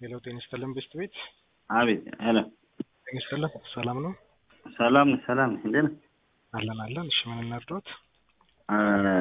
ሄሎ ጤና ይስጥልን ብስት ቤት አቤት ሄሎ ጤና ይስጥልን ሰላም ነው ሰላም ነህ? ሰላም ነህ? እንዴት ነህ? አለን አለን እሺ ምን እናድሮት አ፣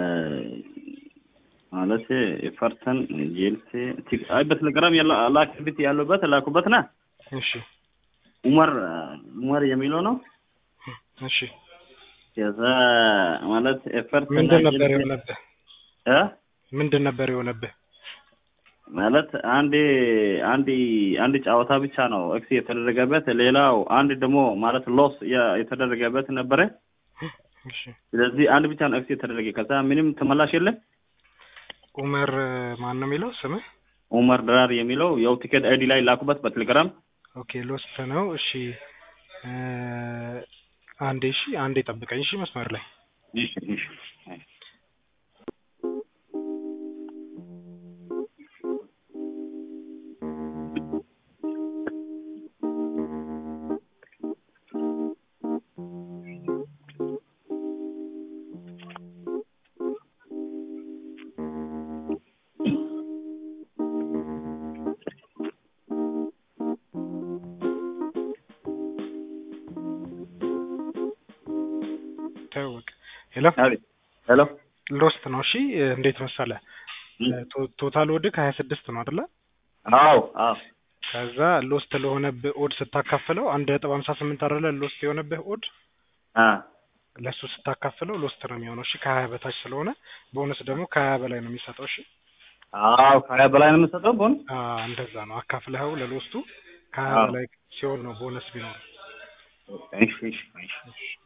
ማለት ኤፈርተን ጄልሴ ቲ- አይ በቴሌግራም ያለው ላክቢት ያለበት ላኩበት ና እሺ ኡመር ኡመር የሚለው ነው። እሺ ከዛ ማለት ኤፈርተን ምንድን ነበር ጄልሴ- የሆነብህ እ ምንድን ነበር የሆነብህ ማለት አንድ አንድ አንድ ጨዋታ ብቻ ነው ኤክስ የተደረገበት፣ ሌላው አንድ ደግሞ ማለት ሎስ የ- የተደረገበት ነበረ። እሺ ስለዚህ አንድ ብቻ ነው ኤክስ የተደረገ። ከዛ ምንም ተመላሽ የለም። ኡመር ማን ነው የሚለው ስምህ ኡመር ድራር የሚለው ያው ቲኬት አይዲ ላይ ላኩበት በቴሌግራም ኦኬ ሎስት ነው እሺ እ፣ አንዴ እሺ አንዴ ጠብቀኝ እሺ መስመር ላይ እሺ እሺ ታወቅ ሄሎ አቤት ሄሎ ሎስት ነው እሺ እንዴት መሰለ ቶ- ቶታል ወድቅ ሀያ ስድስት ነው አይደለ አዎ አዎ ከዛ ሎስት ለሆነብህ ኦድ ስታካፍለው አንድ ነጥብ ሀምሳ ስምንት አይደለ ሎስት የሆነብህ ኦድ አ ለእሱ ስታካፍለው ሎስት ነው የሚሆነው እሺ ከሀያ በታች ስለሆነ ቦነስ ደግሞ ከሀያ በላይ ነው የሚሰጠው እሺ አዎ ከሀያ በላይ ነው የምሰጠው ቦን አ፣ እንደዛ ነው አካፍለኸው ለሎስቱ ከሀያ አዎ። በላይ ሲሆን ነው ቦነስ ቢኖር እሺ እሺ እሺ